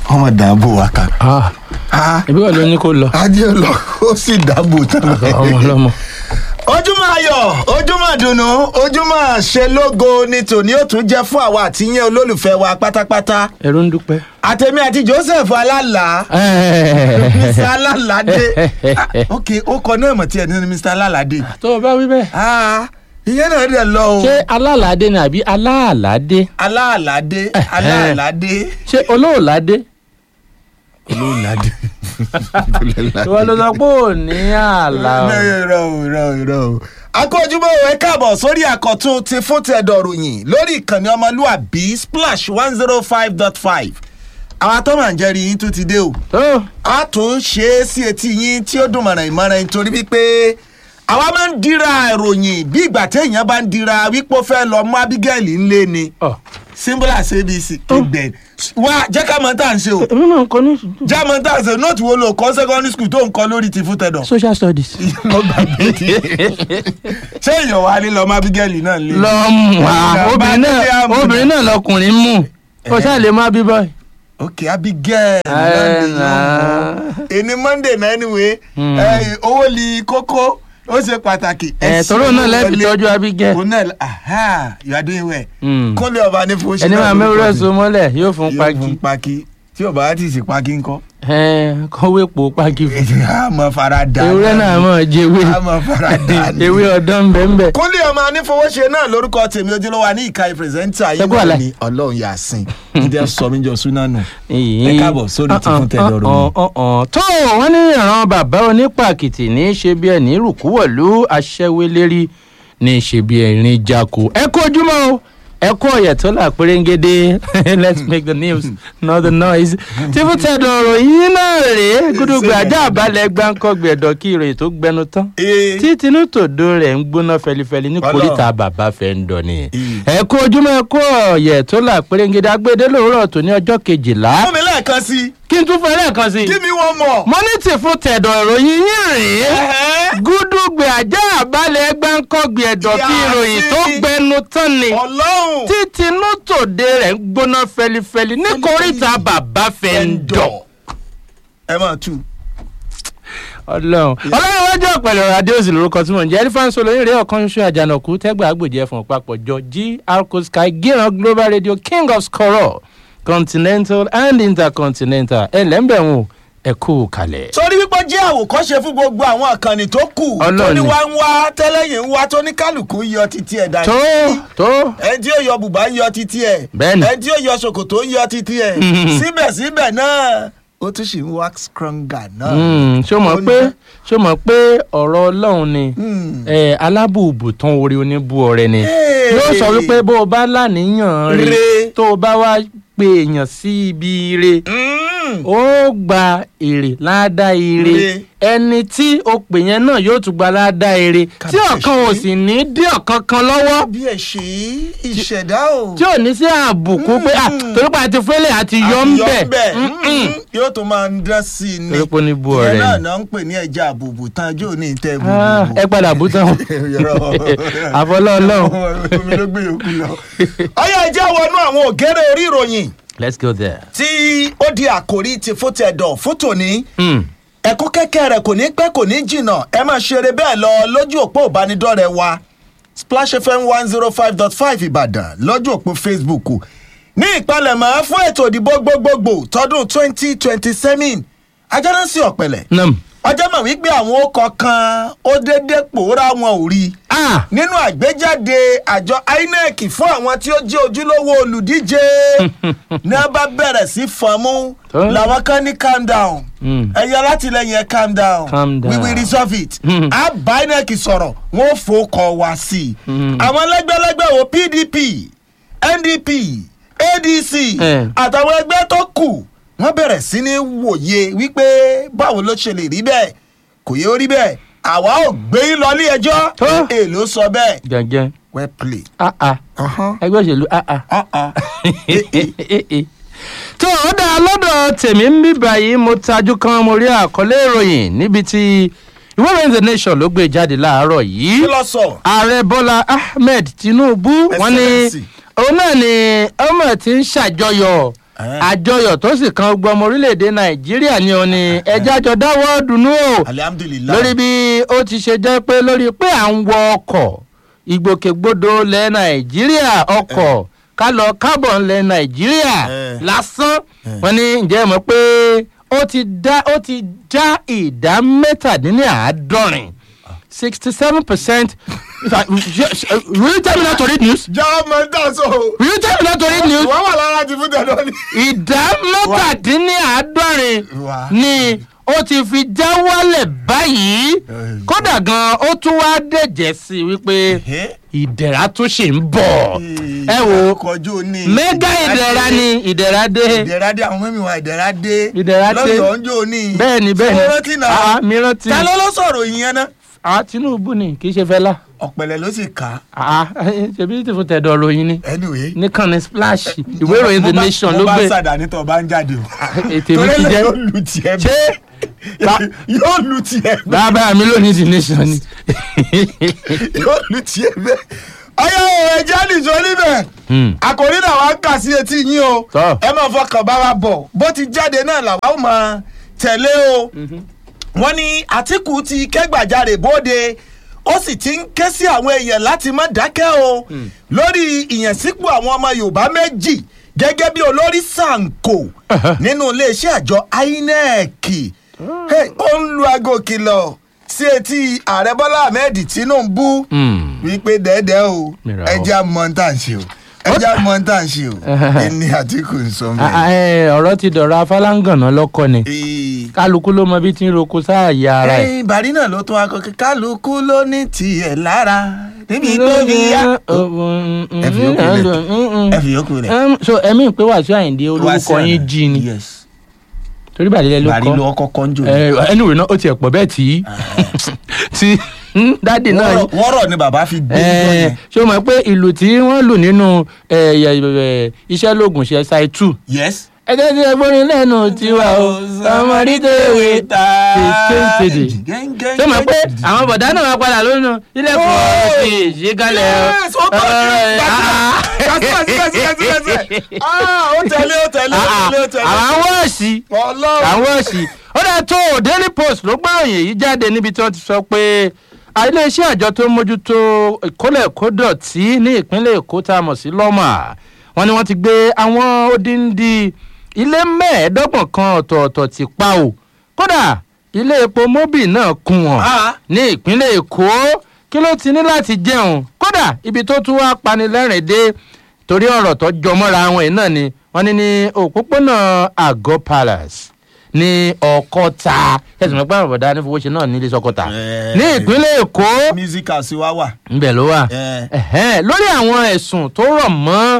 ọmọ dàbò wa kan. Ah, Ah, ẹbí wà ló ní kó lọ adé lọ ó sì dàbò tán. ọmọ ọlọmọ. ojúmọ́ ayọ̀ ojúmọ́ dùnú ojúmọ́ ṣe lógo ni tòní ó tún jẹ́ fún àwa àti yẹn olólùfẹ́ wa pátápátá ẹrú ń dúpẹ́. àtẹ̀mí àti joseph alálà mr alálàdé Ah, ok ó kọ náà mọ̀ tí ẹ̀ ní mr alálàdé tó o bá wí bẹ́ẹ̀. Ah, ìyẹn náà dẹ̀ lọ o ṣé alálàádé ni àbí aláàládé alálàdé alálàdé ṣé olóòládé. olólàdé ìwọ ló sọ pé ò ní àlà o. irọ́ o irọ́ o irọ́ o. akójúmọ́ ẹ káàbọ̀ sórí àkọ́tún ti fún tẹ̀dọ̀ ròyìn lórí ìkànnì ọmọlúàbí splash one zero five dot five àwọn atọ́mọ̀ àjẹrí yín tún ti dé o tó a tún ṣe é sí etí yín tí ó dùn mọ̀ràn ìmọ̀ràn nítorí wípé àwa máa ń dira ìròyìn bí ìgbà téèyàn bá ń dira wípé ó fẹ́ lọ mú abigail ńlé ni ọ. symbol abc kégbẹ wá jẹ́ ká mọ̀ tá à ń ṣe o èmi náà ń kọ ní ìṣújú. já mọ̀ tá à ń ṣe nóòtù wo lo kọ́ secondary school tó ń kọ́ lórí ti fún tẹ̀dọ̀ social studies. mo gbàgbé tí ṣé èèyàn wà ní lọ́mọ abigail náà lé lọ mú wa Ọ̀gá, obìnrin bá délé náà àmú. obìnrin náà lọkùnrin mú kò ṣáà lè má bí báyìí. ok abigail Ẹ Monday nà. yóò mọ. èní monday náà anyway Hmm. ẹ, owó li kókó ó ṣe pàtàkì. ẹ ṣe tọrọ náà owó lẹ́ẹ̀fi wọlé. tọ́jú abigẹ́. òun náà aha you are doing well. Hmm. kúnlẹ̀ ọba ní fún ẹni máa mẹ́wúrẹ́ so mọ́lẹ̀ yóò fún yóò pagi. fún paki tí ọba á ti sì paki ńkọ́. ẹ kọ́wé po pagi fún. a mọ fara da. ewúrẹ́ náà mọ̀ jẹ́wé a mọ fara da. ni. ewé ọ̀dọ́ ń bẹ́ ń bẹ́. kúnlẹ̀ ọmọ anífowóṣe náà lórúkọ tèmi ojúlówó wa ní ìka pírẹsẹ́ńtà yìí Ṣẹ́gun náà àlẹ́. ni ọlọ́run yà sìn jíjẹ́ sọmíjọ súná nù. Ẹ káàbọ̀ sórí ti fún tẹ̀dọ̀ ròyìn. tó wọ́n ní ìran bàbá onípàkìtì ní í ṣe bí ẹni rùkúwọ̀lú aṣẹ́wélérí ní í ṣe bí ẹ̀rín jako ẹ kú ojúmọ́ o ẹ kú ọ̀yẹ̀ tó là pérégede let's make the news not the noise tí fún tẹ̀dọ̀ ròyìn náà rèé gúdúgbò ajá àbálẹ̀ gbáǹkọ́gbẹ̀ ẹ̀dọ̀ kí ìròyìn tó gbẹnu tán Ee. tí tinútòdó rẹ̀ ń gbóná fẹlifẹli ní Ọlọ́run. kòríta bàbá fẹ́ ń dọ̀ ni Ee. ẹ kú ojúmọ́ ẹ kú ọ̀yẹ̀ tó là pérégede agbédé lòórọ̀ tó ní ọjọ́ kejìlá fún mi lẹ́ẹ̀kan sí i kí n tún fẹ́ lẹ́ẹ̀kan sí i. kí mi wọ́n mọ̀. mo ní tì fún tẹ̀dọ̀ ìròyìn yín rèé. Ẹ̀hẹ́. gúdúgbẹ̀ ajá àbálẹ̀ gbáǹkọ́gbì ẹ̀dọ̀ bí Yà ìròyìn sí. tó gbẹnu tán ni. ọlọ́run. tí tinú tòde rẹ̀ ń gbóná fẹlifẹli ní koríta bàbá fẹ́ ń dọ̀. ẹ máa tú. ọlọ́run ọlọ́run wájú ọ̀pẹ̀lẹ̀ ọ̀rọ̀ adéòsì lórúkọ tí mò ń jẹ́ ẹlífáǹsì olóyìn rẹ̀ ọ̀kan ṣoṣo àjànàkú tẹ́gbà àgbèjẹ́ fún ọ̀pápọ̀ jọ gr sky gíran global radio king of scoror continental and intercontinental ẹlẹ́mbẹ̀rún ẹ̀kú kalẹ̀. torí wípé jẹ́ àwòkọ́ṣe fún gbogbo àwọn àkànnì tó kù Ọlọ́run tó ní ni. wá ń wá tẹ́lẹ̀yìn ń wá tó ní kálukú yọ títí ẹ̀ dání. tó tó ẹni tí ó yọ bùbá ń yọ títí ẹ̀ Bẹ́ẹ̀ni. ẹni tí ó yọ ṣòkòtò ń yọ títí ẹ̀ síbẹ̀síbẹ̀ náà ó tún ṣì ń wá stronger náà. Mm, ṣó mọ̀ Ó ní pé bẹ́ẹ̀. ṣó mọ̀ pé ọ̀rọ̀ ọlọ́run ni Mm. eh, alábùbù tán orí oníbù ọ̀rẹ́ ni Hey. yóò sọ wípé bó o bá láníyàn Re. rè tó o bá wá pe èèyàn sí ibi ire Mm. ó gba èrè ládàá ire Re. ẹni tí o pè yẹn náà yóò tún gba ládàá ire tí Kábíyèsí. ọ̀kan ò sì ní dí ọ̀kan kan lọ́wọ́ bí ẹ ṣe ìṣẹ̀dá o. tí ò ní sí àbùkù pé à torí pé àti fẹ́lẹ̀ àti yọ ń bẹ̀ Mm-mm. yóò tún máa ń dán sí i ni. torí pé ó ní bú ìyẹn ọ̀rẹ́ náà ni. náà ń pè ní ẹja àbùbù tán jó ní ìtẹ́ Ah, bùbù. ẹ padà bú tán àfọlọ́ ọlọ́run. omi ló gbé yòókù lọ. ọyọ ẹjẹ wọnú àwọn ògèrè orí ìròyìn let's go there. tí ó di àkòrí ti fún tẹ̀dọ̀ fún tòní Mm. ẹ̀kú kẹ́kẹ́ rẹ̀ kò ní pẹ́ kò ní jìnnà ẹ máa ṣeré bẹ́ẹ̀ lọ lójú òpó ìbánidọ́rẹ̀ẹ́ wa splash fm one zero five dot five ìbàdàn lójú òpó facebook ní ìpalẹ̀mọ́ fún ètò ìdìbò gbogbogbò tọdún twenty twenty seven ajánásí ọ̀pẹ̀lẹ̀ nam. ọjọ́ mọ̀ wípé àwọn ọkọ̀ kan ó déédéé pòórá wọn ò rí i ah nínú àgbéjáde àjọ inec fún àwọn tí ó jẹ́ ojúlówó olùdíje ní a bá bẹ̀rẹ̀ sí fọ́nmú Tó. làwọn kan ní calm down Mm. ẹ̀yẹ látìlẹyìn ẹ̀ calm down Calm down. we will resolve it Mm. a bá inec sọ̀rọ̀ wọ́n ó fòókọ̀ wá sí i Mm. àwọn lẹ́gbẹ́lẹ́gbẹ́ wo pdp ndp adc Eh. àtàwọn ẹgbẹ́ tó kù wọ́n bẹ̀rẹ̀ sí ní wòye wípé báwo ló ṣe lè rí bẹ́ẹ̀ kò yẹ ó rí bẹ́ẹ̀ àwa ò gbé yín lọ ilé ẹjọ́ Tó. èèló sọ bẹ́ẹ̀ gẹ́gẹ́ well played. ah ah Uh-huh. ẹgbẹ́ òṣèlú ah ah. Uh-uh. tó o dá lọ́dọ̀ tèmi ń bí báyìí mo tajú kan mo rí àkọlé ìròyìn níbi tí ìwé ìròyìn the nation ló gbé jáde láàárọ̀ yìí kí ló sọ. ààrẹ bọ́lá ahmed tinubu wọ́n ní Excellency. òun náà ni ọmọ tí ń ṣàjọyọ̀ Eh. àjọyọ̀ tó sì kan gbọmọ orílẹ̀-èdè nàìjíríà ni òun ni ẹjẹ́ àjọ dáwọ́ dùnú o alihamudulilayi. lórí bí ó ti ṣe jẹ́ pé lórí pé à ń wọ ọkọ̀ ìgbòkègbodò lẹ̀ nàìjíríà ọkọ̀ ká lọ kábọ̀ lẹ̀ nàìjíríà Eh. lásán wọn ní ǹjẹ́ ẹ mọ̀ pé ó ti dá ó ti já ìdá mẹ́tàdínláàádọ́rin sixty seven percent will you tell me not to read news jẹ́ ọmọ ìta so. will you tell me not to read news wọ́n wà lára ti fún tẹ̀lé ní. ìdá mẹ́tàdínláàádọ́rin Wá. ni ó ti fi já wálẹ̀ báyìí kódà gan ó tún wá dẹ̀jẹ̀ sí i wípé ìdẹ̀ra tún ṣì ń bọ̀ ẹ wo kọjú ní. mẹ́gà ìdẹ̀ra ni ìdẹ̀ra dé ìdẹ̀ra dé àwọn mẹ́mi wa ìdẹ̀ra dé. Ìdẹ̀ra dé. lọ́yọ̀ọ́ ń jò ní. bẹ́ẹ̀ ni bẹ́ẹ̀ ni Ṣé o rántí náà. Ah, mi rántí ta ló ló sọ̀rọ̀ ìyẹn náà. Ah, tinubu ni kì í ṣe fẹ́lá ọ̀pẹ̀lẹ̀ ló sì kà á. Ah, ṣebí tí fún tẹ̀dọ̀ ròyìn ni anyway. nìkan ni splash ìwé ìròyìn the Mo bá- nation ló mo bá gbé sàdá ní tọ́ bá ń jáde o. ètè mi ti Torí jẹ́ yóò lu tiẹ̀ ṣé bẹ́ẹ̀. yóò lu tiẹ̀ bẹ́ẹ̀. bàbá mi lónìí the nation ni. yóò lu tiẹ̀ bẹ́ẹ̀. ọyọ ẹja nìjọ níbẹ̀ Hmm. àkòrí náà wàá kà sí etí yín o Tọ́. ẹ máa fọkàn bá wa bọ̀ bó ti jáde náà làwa ó máa tẹ̀lé o wọ́n ní àtìkù ti kẹ́gbàjarè bóde ó sì ti ń ké sí àwọn èèyàn láti má dákẹ́ o lórí ìyànsípò àwọn ọmọ yorùbá méjì gẹ́gẹ́ bí olórí sanko nínú iléeṣẹ́ àjọ inec Hey, ó ń lu aago kìlọ̀ sí etí ààrẹ bọ́lá ahmed tinubu Hmm. wípé dẹ́dẹ́ o Mìíràn o. ẹja mọ́ńtà ń ṣe o ẹja mọ́ńtà ń ṣe o ẹni àtìkù ń sọ Ah, ah, mẹ́rin. eh, ọ̀rọ̀ ti dọ̀rọ̀ afálàngànà lọ́kọ ni Ee, kálukú ló mọ bí tí ń roko sáàyè ara ẹ̀. ẹyin bàrí náà ló tún akọkẹ kálukú ló ní tiẹ̀ lára níbi tó fi yá. ẹ fi yókù lẹ̀ ẹ fi yókù lẹ̀. Em, so ẹ̀mí pé wàásù àyìndé olórúkọ Wàsíù yín Àyìndé. jí ni Yes. torí bàdílẹ̀ ló bàrí ló kọ́ kọ́kọ́ ń jò ní. ẹ ẹnu ìrìnà ó tiẹ̀ pọ̀ bẹ́ẹ̀ tí tí dáàdì náà Wọ́rọ̀- wọ́rọ̀ ni bàbá fi gbé níjọ́ ẹ yẹn. ṣé o mọ̀ pé ìlú tí wọ́n lù nínú ẹ, ẹ, ẹ, iṣẹ́ lóògùn ṣe ṣáì two yes. ẹgbẹ́ tí ẹgbọ́n lẹ́nu tiwa o ọmọdé tó wé ta kéńkéde ṣé o mọ̀ pé àwọn bọ̀dá náà wá padà lónìí ilé fún ọ sí ìṣígalẹ̀ o. Yes, ó tọ́ sí gbàgbé. Ah, ó tẹ̀lé ó tẹ̀lé ó tẹ̀lé ó tẹ̀lé. àwọn wọ́ọ̀sì Ọlọ́run. àwọn òsì ó dẹ̀ tó o daily post ló gbọ́ròyìn èyí jáde níbi tí wọ́n ti sọ pé iléeṣẹ́ àjọ tó ń mójútó ìkólẹ̀ kódọ̀tí ní ìpínlẹ̀ èkó tá a mọ̀ sí lọ́mà wọ́n ní wọ́n ti gbé àwọn odindi ilé mẹ́ẹ̀ẹ́dọ́gbọ̀n kan ọ̀tọ̀ọ̀tọ̀ ti pa o kódà ilé epo mobil náà kún wọn Ah. ní ìpínlẹ̀ èkó kí ló ti ní láti jẹun kódà ibi tó tún wá panilẹ́rìn dé torí ọ̀rọ̀ tó jọmọ́ra àwọn yìí náà ni wọ́n ní ní òpópónà àgọ́ palace ní ọkọta ẹsùn mẹ́pẹ́ àbọ̀dá ní fowóṣe náà nílé sọkọta Eh. ní ìpínlẹ̀ èkó music house wa wà. ńbẹ̀ ló wà Eh. Ẹ̀hẹ́n, lórí àwọn ẹ̀sùn tó rọ̀ mọ́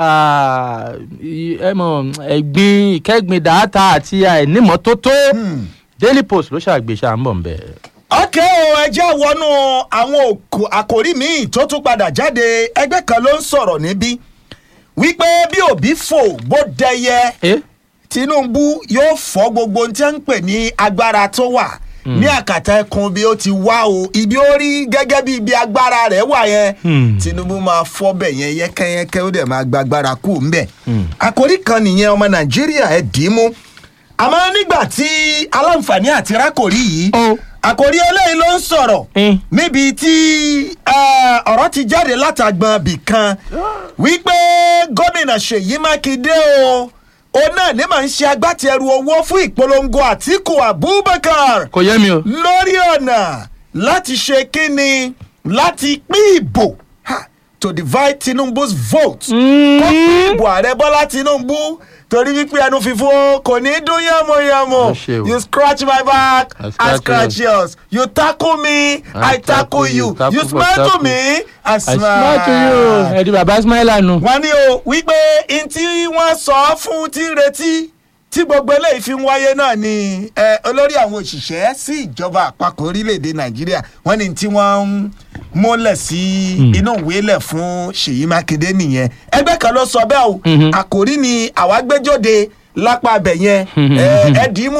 ah, i- ẹ mọ̀, ẹ̀gbin ìkẹ́gbin dàáta àti àìnímọ́tótó Hmm. daily post ló ṣàgbéṣà ń bọ̀ ńbẹ̀. ọkẹ́ o ẹjẹ́ wọnú àwọn òkò àkòrí míì tó tún padà jáde ẹgbẹ́ kan ló ń sọ̀rọ̀ níbí wípé bí òbí fò bó dẹyẹ Eh? tinubu yóò fọ́ gbogbo ohun tí wọ́n ń pè ní agbára tó wà ní àkàtà ẹkùn bí ó ti wá o ibi ó rí gẹ́gẹ́ bí ibi agbára rẹ̀ wà yẹn Hmm. tinubu máa fọ́ bẹ̀ yẹn yẹ́kẹ́yẹ́kẹ́ ó dẹ̀ máa gba agbára kù ńbẹ̀ àkòrí kan nìyẹn ọmọ nàìjíríà ẹ̀ dì í mú àmọ́ nígbà tí aláǹfààní àti rákòrí yìí Ó. àkòrí eléyìí ló ń sọ̀rọ̀ Eh. níbi tí eh, ọ̀rọ̀ ti jáde látàgbọ̀n bì kan wípé gómìnà ṣèyí mákindé o òun náà ní màá ń ṣe agbátẹrù owó fún ìpolongo àtìkù abubakar kò yẹ mi o. lórí ọ̀nà láti ṣe kíni láti pín ìbò ha, to divide tinubu's vote kó pín ìbò ààrẹ bọ́lá tinubu torí wípé ẹnu fífún kò ní dún yánmọ́yánmọ́ Ó ṣe o. you scratch my back I i scratch scratch yours you tackle me i, tackle you tackle you for smile to tackle. me i I smile. smile to you. ẹ̀dí bàbá smile nù. wọ́n ní o wípé n tí wọ́n sọ fún tí ń retí tí gbogbo eléyìí fi ń wáyé náà ni eh, olórí àwọn òṣìṣẹ́ sí ìjọba àpapọ̀ orílẹ̀-èdè nàìjíríà wọ́n ní tí wọ́n ń múlẹ̀ sí inú ìwé lẹ̀ fún ṣèyí mákindé nìyẹn ẹgbẹ́ kan ló sọ bẹ́ẹ̀ o Mhm. àkòrí ni àwa gbẹ́jọ́de lápá abẹ yẹn ẹ dì í mú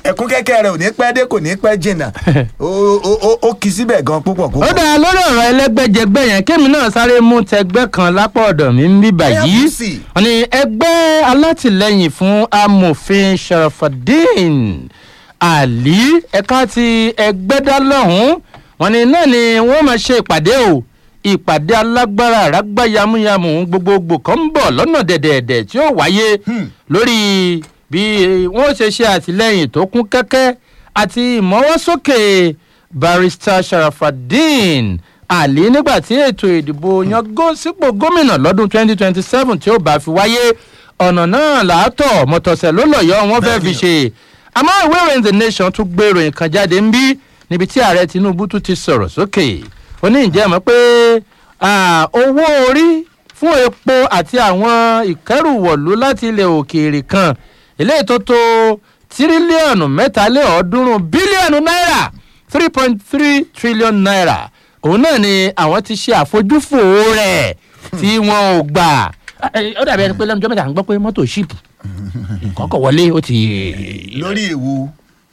ẹ̀kún kẹ́kẹ́ rẹ̀ ò ní pẹ́ dé kò ní pẹ́ jìnnà ó- ó ó- ó kì í síbẹ̀ gan púpọ̀ ó púpọ̀. dáa lórí ọ̀rọ̀ ẹlẹ́gbẹ́jẹgbẹ́ yẹn kémi náà sáré mú tẹgbẹ́ kan lápá ọ̀dọ̀ mi ń bí báyìí AFC. wọ́n ní ẹgbẹ́ alátìlẹyìn fún amòfin sharafadin ali ẹ̀ka ti ẹgbẹ́dálọ́hún wọ́n ní náà ni wọ́n máa ṣe ìpàdé o ìpàdé alágbára àrágbá yamuyamu gbogbogbò kan ń bọ̀ lọ́nà dẹ̀dẹ̀dẹ̀ tí ó wáyé lórí bí wọ́n ṣe ṣe àtìlẹyìn tó kún kẹ́kẹ́ àti ìmọ̀wọ́sókè barrister sharafadin ali nígbà tí ètò ìdìbò yan gó sípò gómìnà lọ́dún 2027 tí ó bá fi wáyé ọ̀nà náà làátọ̀ mọ̀tọ̀sẹ̀ ló lọ́yọ̀ wọ́n fẹ́ fi ṣe àmọ́ ìwé ìròyìn the nation tún gbé ìròyìn kan jáde ń bí níbi tí ààrẹ tinubu tún ti sọ̀rọ̀ sókè ó ní ìjẹ́ mọ́ pé ah, owó orí fún epo àti àwọn ìkẹ́rùwọ̀lú láti ilẹ̀ òkèèrè kan eléyìí tó tó tírílíọ̀nù mẹ́tàléọ̀ọ́dúnrún bílíọ̀nù náírà three point three trillion naira òun náà ni àwọn ti ṣe àfojúfò rẹ̀ tí wọn ò gbà ó dàbí ẹni pé lẹ́nu jọ́ mẹ́ta à ń gbọ́ pé mọ́tò ṣíìpù kọ́kọ́ wọlé ó ti. lórí èwo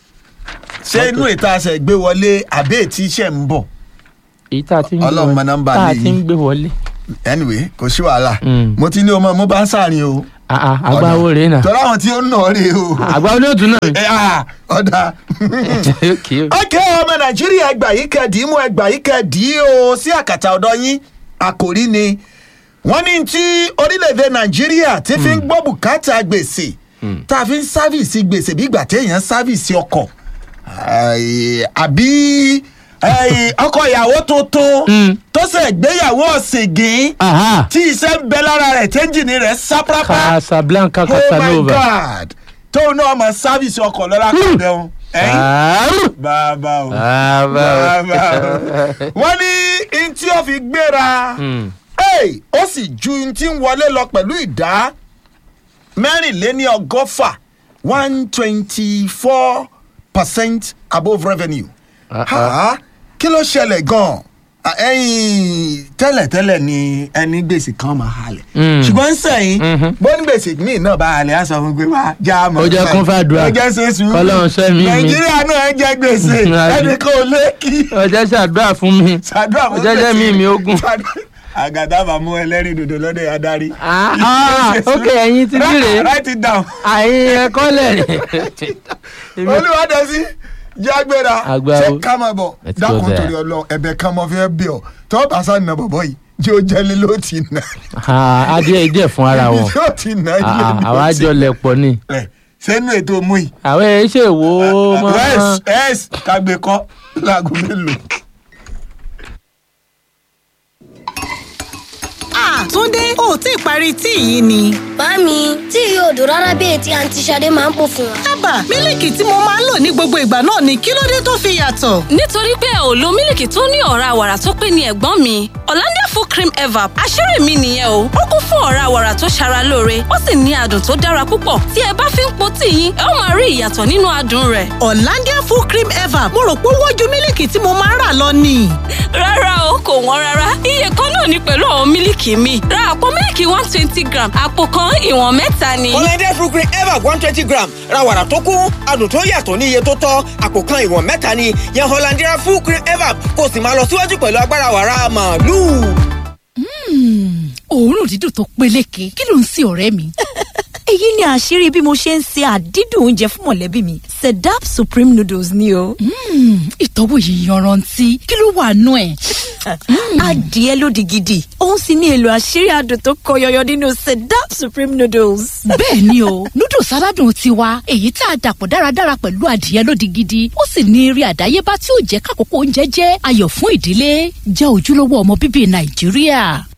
ṣé inú ìta àṣẹ gbé wọlé àbí ètí iṣẹ́ ń bọ̀ èyí tá a ti ń gbé Ọlọ́run mọ wọlé nọ́mbà tá a lè ti ń yín. gbé wọlé. anyway kò sí wàhálà Mm. mo ti ní ọmọ mo bá ń sàárín o. Ah, ah, agbáwo rèé nà tọ́lá àwọn tí ó ń nà ọ́ rèé o. agbáwo ní òtún náà. Ẹ, ah, ọ̀dà. Okay. ọkẹ́ ọmọ nàìjíríà ẹgbà yìí kẹ́ẹ̀dì mú ẹgbà yìí kẹ́ẹ̀dì o sí àkàtà ọ̀dọ́ yín àkòrí ni wọ́n ní tí orílẹ̀-èdè nàìjíríà ti fi ń gbọ́ bùkátà gbèsè tá a fi ń sáfìsì gbèsè bí ìgbà téèyàn ń sáfìsì ọkọ̀ Ai, àbí ai, ọkọ̀ ìyàwó tuntun Mm. tó ṣe gbéyàwó ọ̀sìngín Aha. tí iṣẹ́ ń bẹ lára rẹ̀ tẹ́ńjìnì rẹ̀ sáprápá Casablanca oh my Casanova. god tóun náà mọ sáfìsì ọkọ̀ lọ́la kọ̀ dẹ́hùn. Àárù. bàbá o Bàbá o. bàbá o wọ́n ní n tí ó fi gbéra Mm. Hey, ó sì ju n tí ń wọlé lọ pẹ̀lú ìdá mẹ́rìnléní ọgọ́fà one twenty four percent above revenue. Ah, Ha, kí ló ṣẹlẹ̀ gan-an Ah, ẹ̀yìn tẹ́lẹ̀tẹ́lẹ̀ ni ẹni gbèsè kan máa halẹ̀ Mm. ṣùgbọ́n sẹ́yìn Mhm. bó ní gbèsè míì náà bá halẹ̀ á sọ fún pé wá já a mọ̀ Ó jẹ́ kún fàdúrà. ó jẹ́ ṣe sùúrù Kọ́lọ́run ṣẹ́ mi mi. nàìjíríà náà ń jẹ gbèsè Àbí. ẹnì kan ò lé kí ọjọ́ ṣàdúrà fún mi. ṣàdúrà fún ọjọ́ jẹ́ mi mi ogun. àgàdá bá mú ẹlẹ́rìí dòdò lọ́dẹ̀ adarí. Ah, ah, ok, ẹ̀yin ti dìre. write it down. àyìn ẹ̀kọ́ lẹ̀ Èmi- olùwádẹ́sí jágbéra Àgbà ṣé o. ká máa bọ̀ Let's go dákun there. torí ọlọ ẹ̀bẹ̀ kan mọ fẹ́ bí ọ tó bá sá nà bọ̀bọ̀ yìí tí ó jẹ́lé ló ti nà Ah, adìẹ díẹ̀ fún ara wọn. tí ó ti nà Ah, ah, ilé àwa jọ lẹ̀ pọ̀ ni. rẹ̀ sẹ́nu ètò mú yìí. àwọn ẹ̀ ṣe wò ó mọ́. yes yes kagbe kọ́ láago mélòó. Ah, Túndé, o ò tí ì parí tíì yìí ni. Màámi, tí yóò dùn rárá bí ètí àǹtí Ṣadé máa ń pò fún wa. Ábà, mílìkì tí mo máa ń lò ní gbogbo ìgbà náà ni kí ló dé tó fi yàtọ̀? nítorí pé ò lo mílìkì tó ní ọ̀rá wàrà tó pé ní ẹ̀gbọ́n mi Hollandia full cream evap àṣírí mi nìyẹn o ó kún fún ọ̀rá wàrà tó ṣara lóore ó sì ní adùn tó dára púpọ̀ tí ẹ bá fi ń po tíì yín ẹ ó máa rí ìyàtọ̀ nínú adùn rẹ̀ Hollandia full cream ever mo rò pé ó wọ́n ju mílìkì tí mo máa ń rà lọ ni. rárá o kò wọ́n rárá iye kan náà ni pẹ̀lú àwọn mílìkì mi ra àpò mílìkì one twenty gram àpò kan ìwọ̀n mẹ́ta ni. Hollandia fruit cream ever one twenty gram ra wàrà tó kún adùn tó yàtọ̀ ní iye tó tọ́ àpò kan ìwọ̀n mẹ́ta ni yan Hollandia fruit cream ever kó o sì máa lọ síwájú pẹ̀lú agbára wàrà màálù. òórùn dídùn tó peléke kí ló ń sin ọ̀rẹ́ mi. èyí ni àṣírí bí mo ṣe ń se àdídùn oúnjẹ fún mọ̀lẹ́bí mi sedap supreme noodles ni o. ìtọ́wò yìí yanrantí kí ló wà nú ẹ̀. adìẹ lódì gidi òun sì ní èlò àṣírí adùn tó kọ yọyọ nínú sedap supreme noodles. bẹ́ẹ̀ ni o noodles aládùn tiwa èyí tá a dàpọ̀ dáradára pẹ̀lú adìẹ lódì gidi ó sì ní eré àdáyébá tí ó jẹ́ kákòókò oúnjẹ jẹ́ ayọ̀ fún ìdílé jẹ́ ojúlówó ọmọ bíbí nàìjíríà.